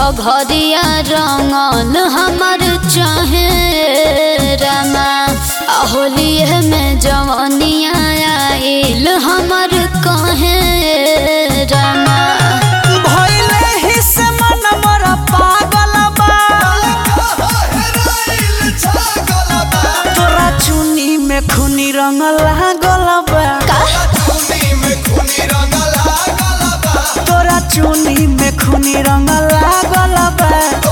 घघरिया रंगल हमर चाहे रमा होलिए में जवनिया आइल हमर कहे रमा भइले ही से मन मोरा पागल बा तोरा चुनी में खूनी रंग लागल बा तोरा चुनी में खूनी रंग लागल बा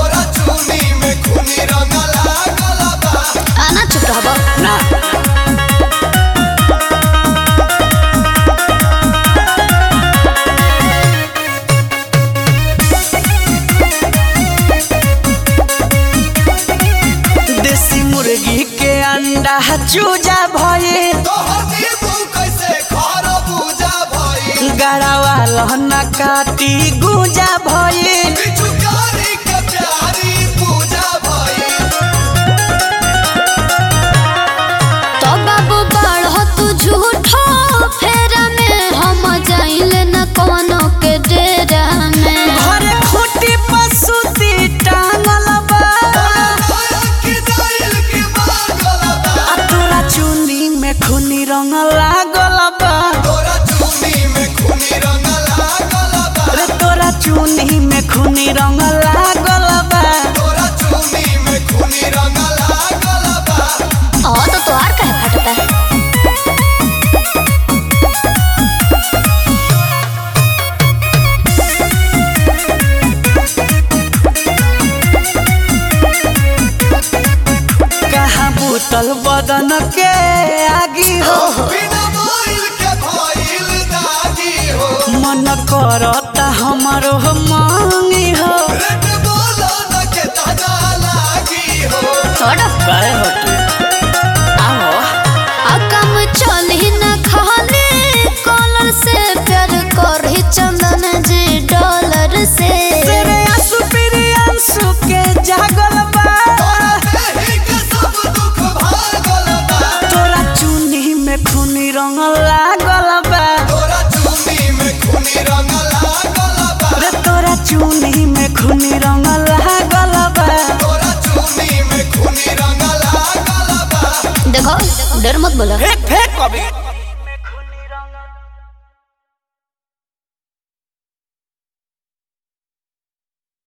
आना चुप रहब ना देसी मुर्गी के अंडा चूजा भये गड़ावा लहना काटी गुजा भये तो बाबू बाढ़ तू झूठो फेरा में हम जाइल न कोनो के डेरा में घरे खूटी पसुती टांगल बा आ तोरा चुनी में खूनी रंग लागल बा रे तोरा चुनी में खूनी रंग लागल बा हाँ तो तोहार काहे फटता है कहाँ बूतल बदन के आगी हो मन करता हमरो मांगी हो छोड़ काहे हटी आओ आ कम चली न खाली कॉलर से प्यार करही चंदन जी डॉलर से तेरे आंसू पीरी आंसू के जागल बा तोरा चुनी में खूनी रंग लागल बा रे तोरा चुनी में खूनी रंग लागल बा देखो डर मत बोलो फेंक फेंक कभी